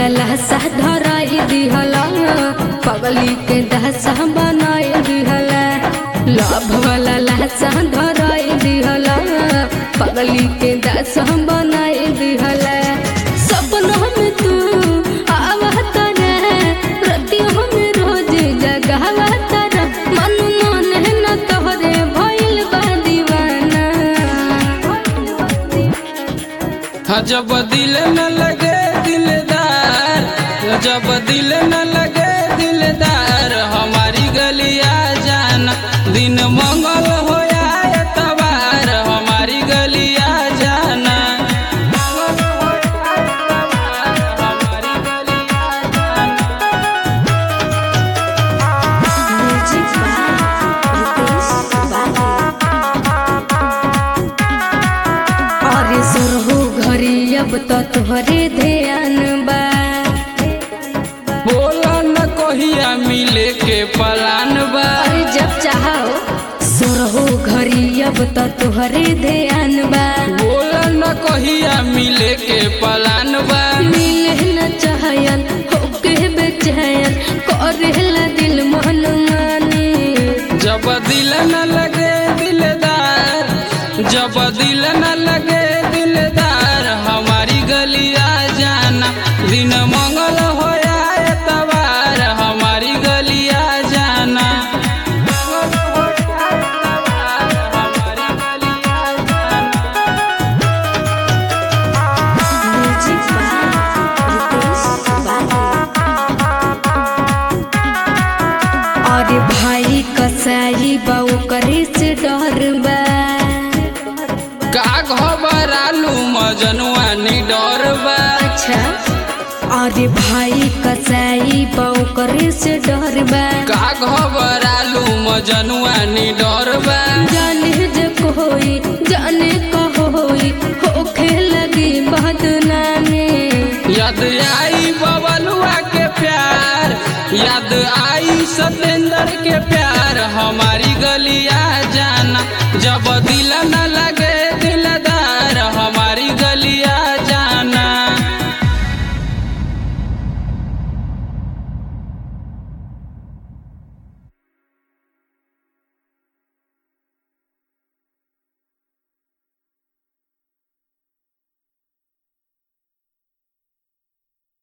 लहसा धराई दिहला पगली के दहसा बनाई दिहला लभ वाला लहसा धराई दिहला पगली के दहसा बनाई दिहला सपनों में तू आवत रे रतियों में रोज जगावत रे मन मन न तोहरे भइल बा दीवाना हाँ जब दिल न लगे दिलदार जब दिल न लगे दिलदार हमारी गलिया जाना दिन मंगल हो या एतवार हमारी गलिया जाना मंगल हो या एतवार, हमारी गलिया जाना। अरे सुरहु घरी अब तो तोहरे ध्यान बा बोला न कहिया मिले के पलान बा अरे जब चाहो सुरहु घरी अब तो तोहरे ध्यान बा बोला न कहिया मिले के पलान बा मिले न चाहयन होके बेचैन करेला दिल मन मानी जब दिल न लगे दिलदार जब दिल न लगे दिलदार हमारी गलिया जाना दिन मंगल हो या एतवार हमारी गलिया जाना मंगल हो या एतवार, हमारी गलिया जाना। अरे भाई कसाई बा ओकरे से डर बा का घबरालू मजनुआ नी डर बा अच्छा अरे भाई कसाई बा ओकरे से डर बा का घबरालू मजनुआ नी डर बा जाने जे कोई जाने कहोई होखे लगी बदनामी याद आई बबलुआ के प्यार याद आई सतेंद्र के प्यार हमारी गलिया जाना जब दिल न